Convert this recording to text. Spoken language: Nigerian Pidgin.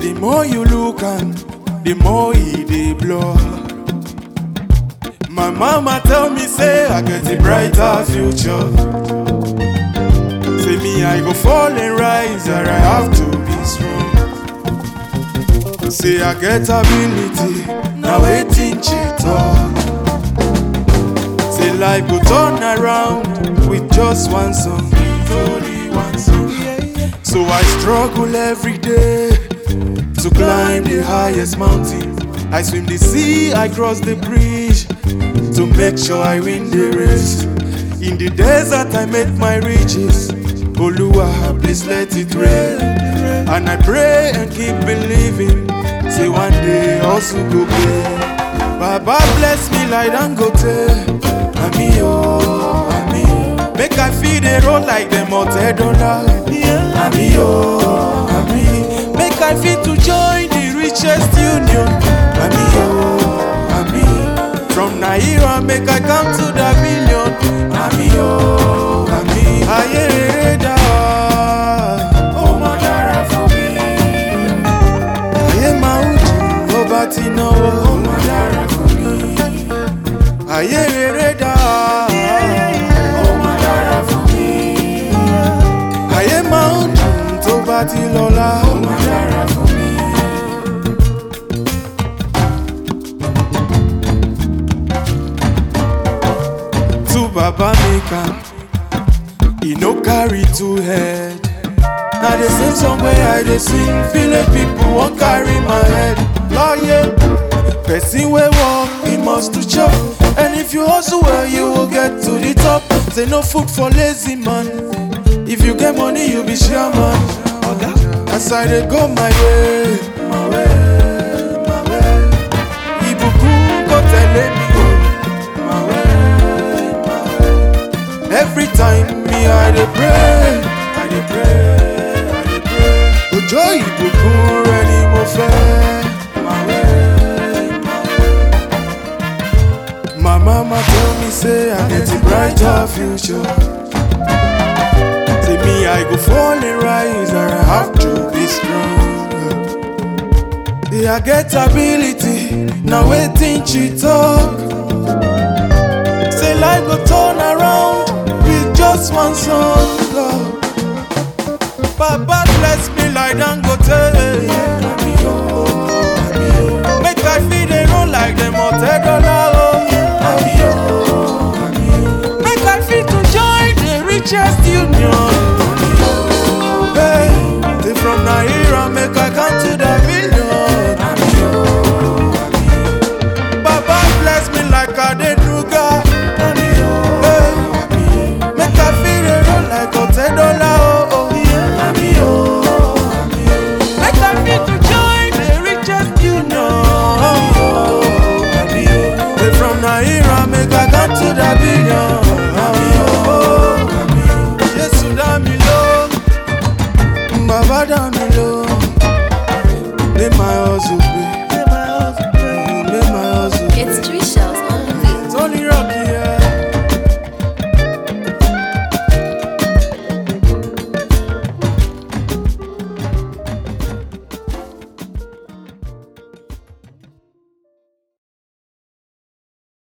the more you look and the more e dey blur. My mama tell me say I get a brighter future. Say me I go fall and rise and I have to be strong. Say I get ability, now waiting she talk. Say life go turn around with just one song, with only one song. So I struggle every day to climb the highest mountain. I swim the sea, I cross the bridge to make sure I win the race. In the desert, I make my riches. Oluwa, please let it rain. And I pray and keep believing. Say one day also go pay. Baba bless me like Dangote. Ami oh, ami. Make I feed the road like them hotel dollar. Ami oh, ami. Make I fit to join the richest union. Ami oh, ami. From Naira make I come to the billion. Ami oh, ami. Ayé rere dá. Ó mọ dára fún mi. Ayé máa ń dùn ó bá ti náwó. Ó mọ dára fún mi. Ayé rere dá. Ó mọ dára fún mi. Ayé máa ń dùn tó bá ti lọ́lá. Ó mọ dára fún mi. To Baba make am, e no carry two head. Na the same song wey I dey sing, village people wan carry my head. Lọ́yẹ̀, person wey work, he must to chop. And if you hustle well, you will get to the top. Say no food for lazy man. If you get money, you be chairman. Oga, as I dey go my way, my way, my way. Ìbùkún kò tẹ̀lé mi o, my way, my way. Every time me I dey pray, I dey pray, I dey pray. Òjò ìbùkún rẹ ni mo fẹ́. My way, my way. My mama tell me say I get a brighter future. Say me I go fall and rise and I have to be strong. Yeah, I get ability, now waiting she talk. Say life go turn around with just one song. Lord. Baba bless me like Dangote. Make I feel they roll like them hotel dollar. oh. Make I feel to join the richest union. Hey, they from Naira, make I come to the